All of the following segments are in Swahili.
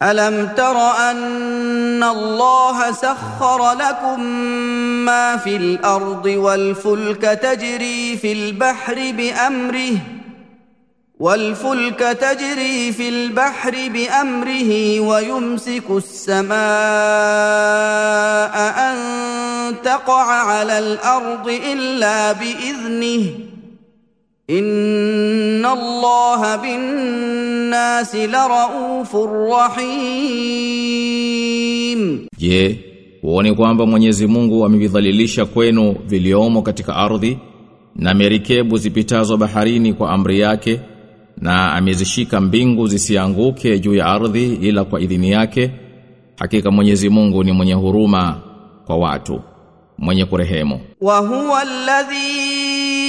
الم تر ان الله سخر لكم ما في الارض والفلك تجري في البحر بامره والفلك تجري في البحر بامره ويمسك السماء ان تقع على الارض الا باذنه ان الله بالناس لرؤوف رحيم Je, uone kwamba Mwenyezi Mungu amevidhalilisha kwenu viliomo katika ardhi na merikebu zipitazo baharini kwa amri yake na amezishika mbingu zisianguke juu ya ardhi ila kwa idhini yake hakika Mwenyezi Mungu ni mwenye huruma kwa watu mwenye kurehemu وهو الذي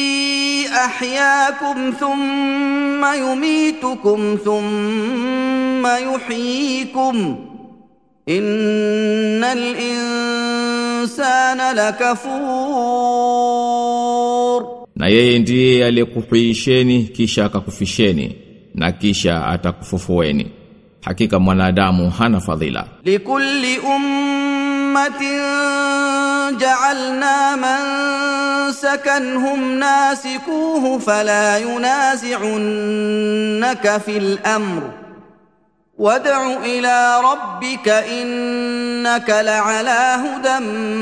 احياكم ثم يميتكم ثم يحييكم ان الانسان لكفور na yeye ndiye aliyekuhuisheni kisha akakufisheni na kisha atakufufueni hakika mwanadamu hana fadhila لكل امه جعلنا من سكنهم ناسكوه فلا ينازعنك في الامر وادع الى ربك انك لعلى هدى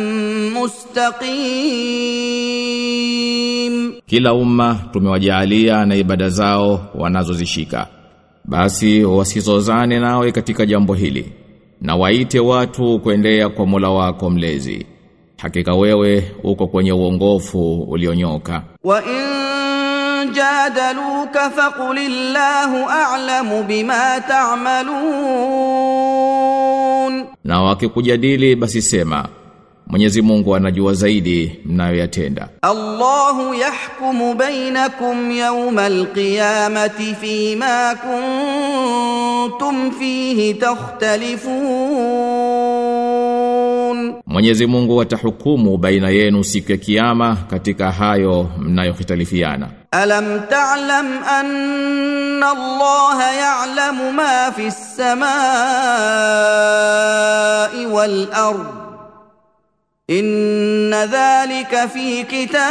مستقيم kila umma tumewajaalia na ibada zao wanazozishika basi wasizozane nawe katika jambo hili na waite watu kuendea kwa Mola wako mlezi hakika wewe uko kwenye uongofu ulionyoka وان جادلوك فقل الله اعلم بما تعملون na wakikujadili basi sema Mwenyezi Mungu anajua zaidi mnayoyatenda الله يحكم بينكم يوم القيامه فيما كنتم فيه تختلفون Mwenyezi Mungu atahukumu baina yenu siku ya kiyama katika hayo mnayohitalifiana الم تعلم ان الله يعلم ما في السماء والارض ان ذلك في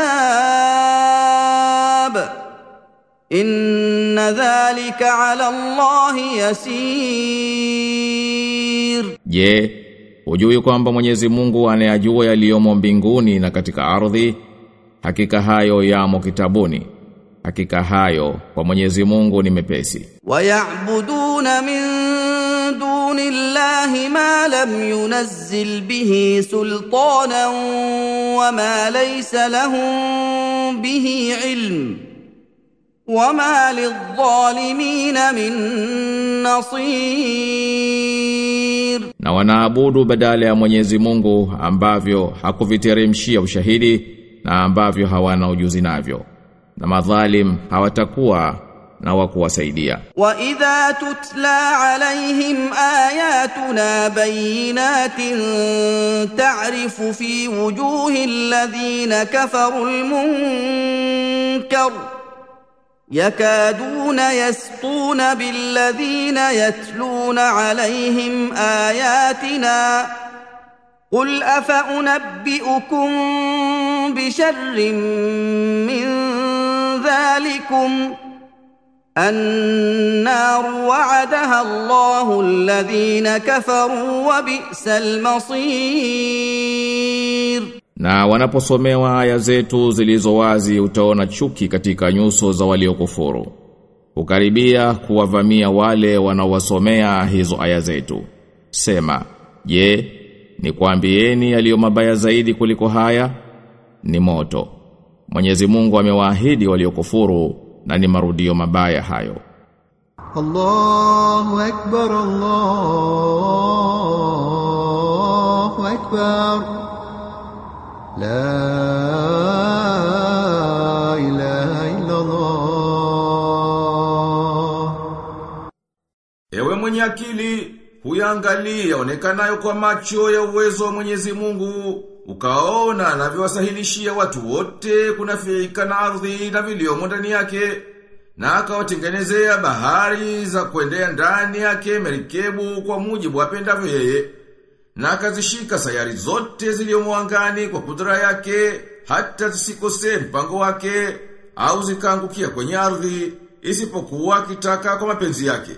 كتاب ان ذلك على الله يسير Je, hujui kwamba Mwenyezi Mungu anayajua yaliyomo mbinguni na katika ardhi? Hakika hayo yamo kitabuni. Hakika hayo kwa Mwenyezi Mungu ni mepesi. ويعبدون من دون الله ما لم ينزل به سلطانا وما ليس لهم به علم وما للظالمين من نصير Na wanaabudu badala ya Mwenyezi Mungu ambavyo hakuviteremshia ushahidi na ambavyo hawana ujuzi navyo. Na madhalim hawatakuwa na wa kuwasaidia. واذا تتلى عليهم اياتنا بينات تعرف في وجوه الذين كفروا المنكر يكادون يسطون بالذين يتلون عليهم اياتنا قل افانبئكم بشر من ذلكم النار وعدها الله الذين كفروا وبئس المصير Na wanaposomewa aya zetu zilizo wazi utaona chuki katika nyuso za waliokufuru. Ukaribia kuwavamia wale wanaowasomea hizo aya zetu. Sema, je, ni kuambieni yaliyo mabaya zaidi kuliko haya? Ni moto. Mwenyezi Mungu amewaahidi waliokufuru na ni marudio mabaya hayo. الله أكبر الله أكبر لا إله إلا الله Ewe mwenye akili, huyangalia onekanayo kwa macho ya uwezo wa Mwenyezi Mungu, ukaona anavyowasahilishia watu wote kunafiika na ardhi na viliomo ndani yake, na akawatengenezea bahari za kuendea ndani yake merikebu kwa mujibu apendavyo yeye na akazishika sayari zote ziliomo angani kwa kudra yake hata zisikose mpango wake au zikaangukia kwenye ardhi isipokuwa akitaka kwa mapenzi yake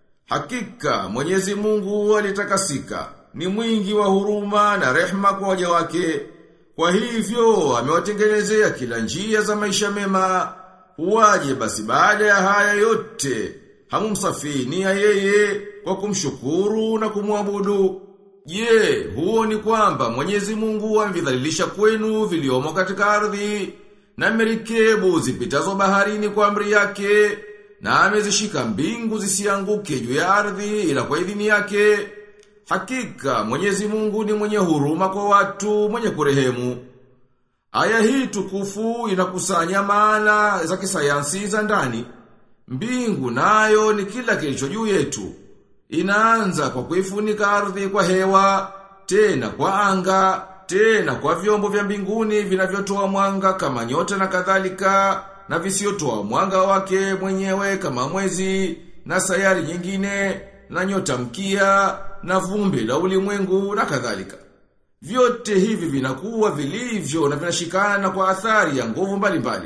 hakika Mwenyezi Mungu alitakasika ni mwingi wa huruma na rehma kwa waja wake kwa hivyo amewatengenezea kila njia za maisha mema Huwaje basi baada ya haya yote, hamumsafini ya yeye kwa kumshukuru na kumwabudu. Je, huo ni kwamba Mwenyezi Mungu amvidhalilisha kwenu viliomo katika ardhi na merikebu zipitazo baharini kwa amri yake na amezishika mbingu zisianguke juu ya ardhi ila kwa idhini yake. Hakika Mwenyezi Mungu ni mwenye huruma kwa watu, mwenye kurehemu. Aya hii tukufu inakusanya maana za kisayansi za ndani. Mbingu nayo ni kila kilicho juu yetu. Inaanza kwa kuifunika ardhi kwa hewa, tena kwa anga, tena kwa vyombo vya mbinguni vinavyotoa mwanga kama nyota na kadhalika, na visiotoa mwanga wake mwenyewe kama mwezi, na sayari nyingine, na nyota mkia, na vumbi la ulimwengu na kadhalika. Vyote hivi vinakuwa vilivyo na vinashikana kwa athari ya nguvu mbalimbali.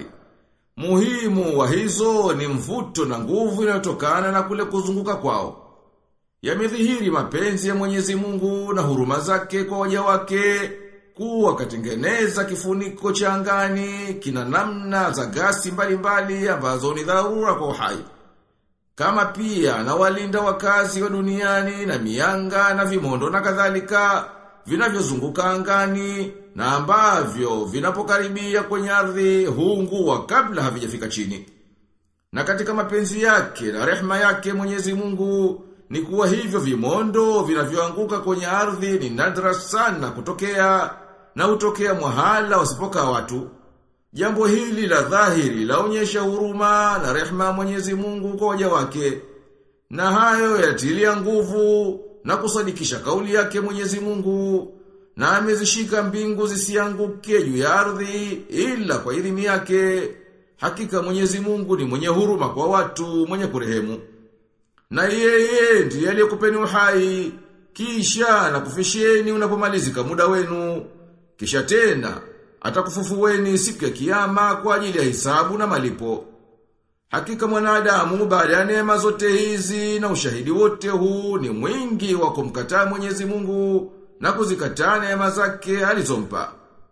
Muhimu wa hizo ni mvuto na nguvu inayotokana na kule kuzunguka kwao. Yamedhihiri mapenzi ya Mwenyezi Mungu na huruma zake kwa waja wake kuwa katengeneza kifuniko cha angani kina namna za gasi mbalimbali ambazo ni dharura kwa uhai. Kama pia na walinda wakazi wa duniani na mianga na vimondo na kadhalika vinavyozunguka angani na ambavyo vinapokaribia kwenye ardhi huungua kabla havijafika chini. Na katika mapenzi yake na rehma yake Mwenyezi Mungu ni kuwa hivyo vimondo vinavyoanguka kwenye ardhi ni nadra sana kutokea na hutokea mwahala wasipoka watu. Jambo hili la dhahiri laonyesha huruma na rehma ya Mwenyezi Mungu kwa waja wake. Na hayo yatilia nguvu na kusadikisha kauli yake Mwenyezi Mungu na amezishika mbingu zisianguke juu ya ardhi ila kwa idhini yake. Hakika Mwenyezi Mungu ni mwenye huruma kwa watu, mwenye kurehemu. Na yeye ndiye aliyekupeni uhai kisha na kufisheni unapomalizika muda wenu. Kisha tena atakufufueni siku ya kiyama kwa ajili ya hisabu na malipo. Hakika mwanadamu baada ya neema zote hizi na ushahidi wote huu ni mwingi wa kumkataa Mwenyezi Mungu na kuzikataa neema zake alizompa.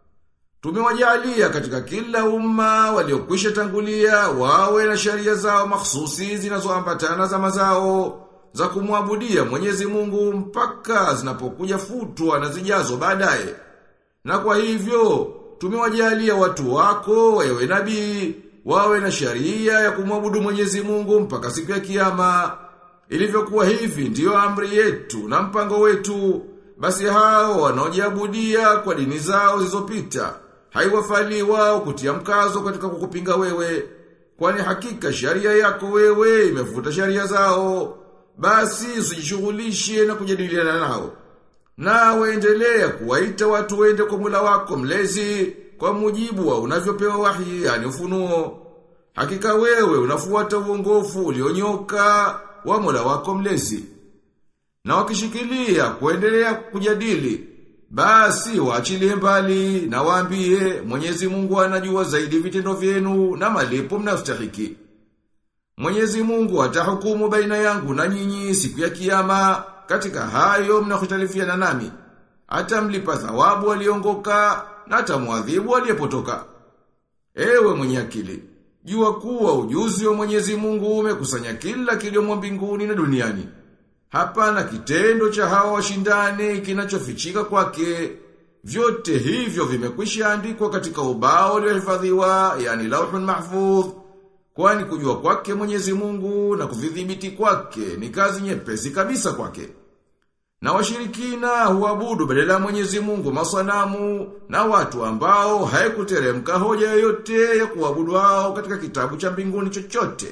Tumewajalia katika kila umma waliokwisha tangulia wawe na sharia zao mahsusi zinazoambatana za mazao za kumwabudia Mwenyezi Mungu mpaka zinapokuja futwa na zijazo baadaye. Na kwa hivyo tumewajalia watu wako ewe nabii wawe na sharia ya kumwabudu Mwenyezi Mungu mpaka siku ya kiyama. Ilivyokuwa hivi ndiyo amri yetu na mpango wetu. Basi hao wanaojiabudia kwa dini zao zilizopita haiwafali wao kutia mkazo katika kukupinga wewe. Kwani hakika sharia yako wewe imefuta sharia zao. Basi usijishughulishe na kujadiliana nao. Na waendelea kuwaita watu wende kwa mula wako mlezi kwa mujibu wa unavyopewa wahi yani ufunuo. Hakika wewe unafuata uongofu ulionyoka wa Mola wako mlezi. Na wakishikilia kuendelea kujadili, basi waachilie mbali na waambie Mwenyezi Mungu anajua zaidi vitendo vyenu na malipo mnayostahiki. Mwenyezi Mungu atahukumu baina yangu na nyinyi siku ya kiyama katika hayo mnakhitalifiana nami. Atamlipa thawabu aliongoka na atamwadhibu aliyepotoka. Ewe mwenye akili, jua kuwa ujuzi wa Mwenyezi Mungu umekusanya kila kiliomo mbinguni na duniani. Hapana kitendo cha hawa washindani kinachofichika kwake. Vyote hivyo vimekwisha andikwa katika ubao uliohifadhiwa, yani lauhun mahfudh. Kwani kujua kwake Mwenyezi Mungu na kuvidhibiti kwake ni kazi nyepesi kabisa kwake. Na washirikina huabudu badala ya Mwenyezi Mungu masanamu na watu ambao haikuteremka hoja yoyote ya kuabudu wao katika kitabu cha mbinguni chochote.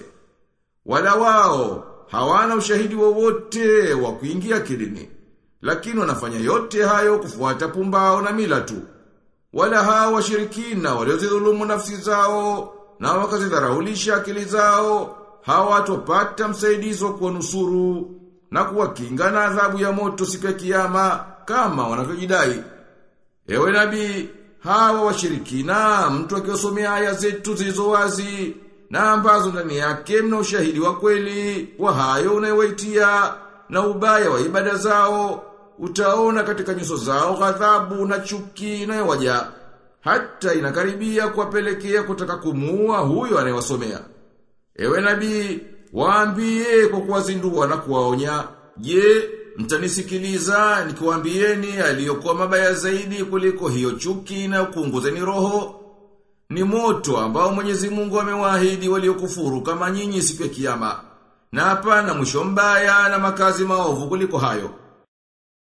Wala wao hawana ushahidi wowote wa, wa kuingia kidini. Lakini wanafanya yote hayo kufuata pumbao na mila tu. Wala hao washirikina waliozidhulumu nafsi zao na wakazidharaulisha akili zao hawatopata msaidizi wa kuwanusuru na kuwakinga na adhabu ya moto siku ya kiyama kama wanavyojidai. Ewe nabii, hawa washirikina mtu akiwasomea aya zetu zilizo wazi na ambazo ndani yake mna ushahidi wa kweli wa hayo unayowaitia na ubaya wa ibada zao utaona katika nyuso zao ghadhabu na chuki inayowaja hata inakaribia kuwapelekea kutaka kumuua huyo anayewasomea. Ewe nabii, waambie kwa kuwazindua na kuwaonya, je, mtanisikiliza nikiwaambieni aliyokuwa mabaya zaidi kuliko hiyo chuki na kuunguzeni roho? Ni moto ambao Mwenyezi Mungu amewaahidi waliokufuru kama nyinyi siku ya kiyama. Na hapana mwisho mbaya na makazi maovu kuliko hayo.